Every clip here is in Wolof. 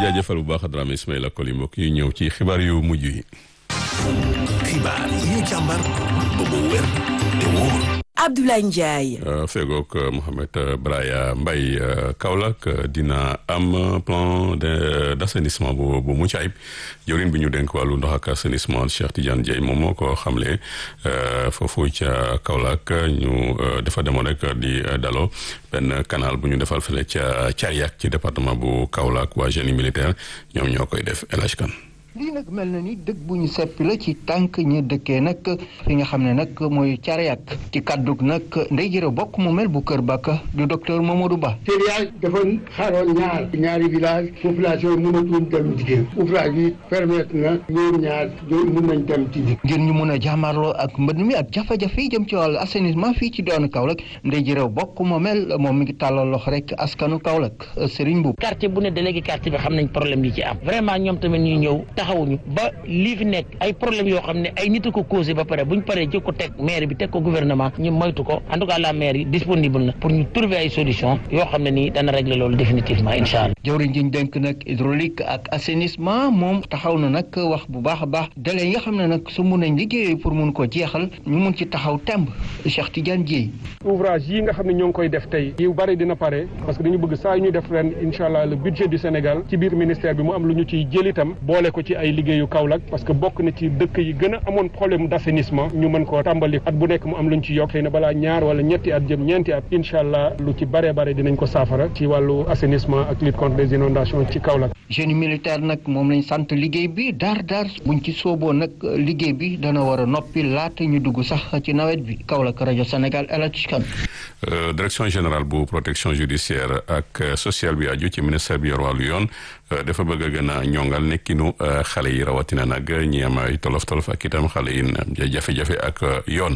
jaajëfal bu baax Dramé Ismaïla Koli mbokk yi ñëw ci xibaar yu mujj yi. xibaar yi ñu càmbar ba mu wér te wóor. Abdoulaye Ndiaye. fegook Mohamed Braya Mbaye Kaolack dina am plan de d' assainissement bu bu mucc ayib jëwriñ bi ñu dénk wàllu ndox ak assainissement Cheikh Tidiane Dieye moom moo ko xamle foofu ca Kaolack ñu dafa demoon rek di daloo benn canal bu ñu defal fële ca Cariak ci département bu Kaolack waa génie militaire ñoom ñoo koy def El Hadj Kane lii nag mel na ni dëkk bu ñu seppi la ci tànk ñi dëkkee nag fi nga xam ne nag mooy Cariak ci kàddug nag ndey jërë bokk mu mel bu Kër Bakka du docteur Mamadou Ba. Cariak dafa xaroon ñaar ñaari village population mënatuñ dem jigéen ouvrage bi permettre na ñoom ñaar ñoom mën nañ dem ci ngir ñu mun a jàmmarloo ak mbënd mi ak jafe-jafe yi jëm ci wàllu assainissement fii ci doonu Kaolack ndey jërë bokk mu mel moom mi ngi tàllal loxo rek askanu Kaolack Serigne Mboup. quartier bu ne délégué quartier bi xam nañ problème yi ci am vraiment ñoom tamit ñu ñëw taxawuñu ba lii fi nekk ay problème yoo xam ne ay nit a ko causé ba pare bu ñu paree jëkk ko teg maire bi teg ko gouvernement ñu moytu ko en tout cas la maire yi disponible na pour ñu trouver ay solution yoo xam ne nii dana régler loolu définitivement incha allah. jawriñ ji ñu dénk nag hydraulique ak assainissement moom taxaw na nag wax bu baax a baax délai yi nga xam ne nag su mun nañ liggéey pour mun ko jeexal ñu mun ci taxaw temb Cheikh Tidiane Dieye. ouvrage yi nga xam ne ñoo ngi koy def tey yu bari dina pare parce que dañu bëgg saa yu ñuy def ren incha allah le budget du Sénégal ci biir ministère bi mu am lu ñu ciy jël itam boole ko ci ay liggéeyu Kaolack parce que bokk na ci dëkk yi gën a amoon problème d' assainissement ñu mën koo tàmbali at bu nekk mu am lu ñu ci yokk xëy na balaa ñaar wala ñetti at jëm ñeenti at incha allah lu ci bare bare dinañ ko saafara ci wàllu assainissement ak lutte contre les inondations ci Kaolack. génie militaire nag moom lañ sant liggéey bi daar daar buñ ci sooboo nag liggéey bi dana war a noppi laata ñu dugg sax ci nawet bi Kaolack rajo Sénégal El Hadj Kane direction générale bu protection judiciaire ak sociale bi aju ci ministère bi yor wàllu yoon dafa bëgg a gën a ñongal nekkinu xale yi rawatina nag ñi am ay tolof tolof ak itam xale yi jafe-jafe ak yoon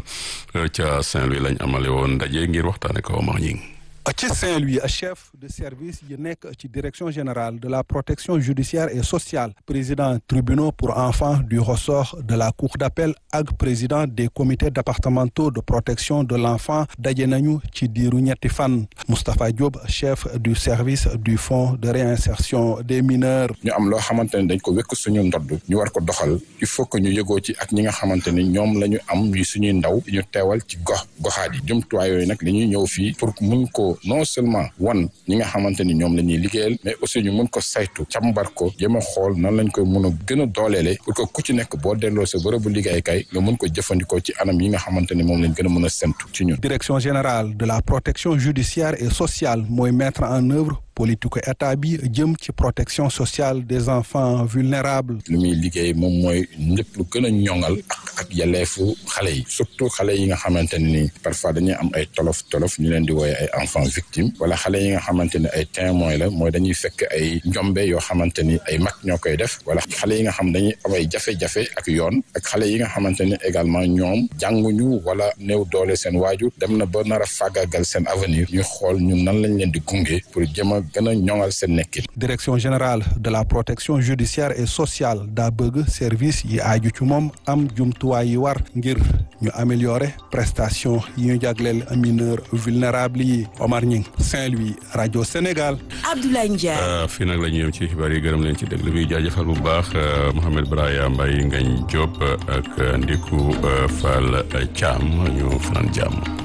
ca Saint-Louis lañ amale woon ndaje ngir waxtaane ko Omar Ñing ci Saint-Louis chef de service yi nekk ci direction générale de la protection judiciaire et sociale président tribunaux pour enfants du ressort de la cour d'appel ak président des comités départementaux de protection de l'enfant daje nañu ci diiru ñetti fan Moustapha Diop chef du service du fonds de réinsertion des mineurs ñu am loo xamante ne dañ ko wekk suñu ndodd ñu war ko doxal il faut que ñu yëgoo ci ak ñi nga xamante ni ñoom la ñu am yu suñuy ndaw ñu teewal ci gox goxaat yi jumtuwaay yooyu nag li ñuy ñëw fii pour mun ko non seulement wan ñi nga xamante ni ñoom la ñuy liggéeyal mais aussi ñu mun ko saytu càmbar ko jéem a xool nan lañ koy mun a gën a dooleele pour que ku ci nekk boo delloo sa bërëbu liggéeykaay nga mun ko jëfandikoo ci anam yi nga xamante ni moom lañ gën a mën a sentu ci ñun. direction générale de la protection judiciaire et sociale mooy mettre en œuvre politique état bi jëm ci protection sociale des enfants vulnérables. li muy liggéey moom mooy lépp lu gën a ñoŋal ak ak yelleefu xale yi surtout xale yi nga xamante ne ni parfois dañuy am ay tolof tolof ñu leen di wooye ay enfants victimes wala xale yi nga xamante ne ay témoins la mooy dañuy fekk ay njombe yoo xamante ni ay mag ñoo koy def wala xale yi nga xam dañuy am ay jafe-jafe ak yoon ak xale yi nga xamante ni également ñoom jànguñu wala néew doole seen waajur dem na ba nar a fàggagal seen avenir ñu xool ñun nan lañ leen di gunge pour jëm a gën a ñoŋal seen nekkin. direction générale de la protection judiciaire et sociale daa bëgg service yi aaju ci moom am jumtuwaay yi war ngir ñu améliorer prestation yi ñu jagleel mineur vulnérable yi Omar Ñing Saint-Louis rajo Sénégal. Abdoulaye Ndiaye. fii nag la ñu yem ci xibaar yi gërëm leen ci déglu bi jaajëfal bu baax Mohamed Braya Mbaye Ngagne Diop ak Ndiku Fall Thiam ñu fanaan jàmm.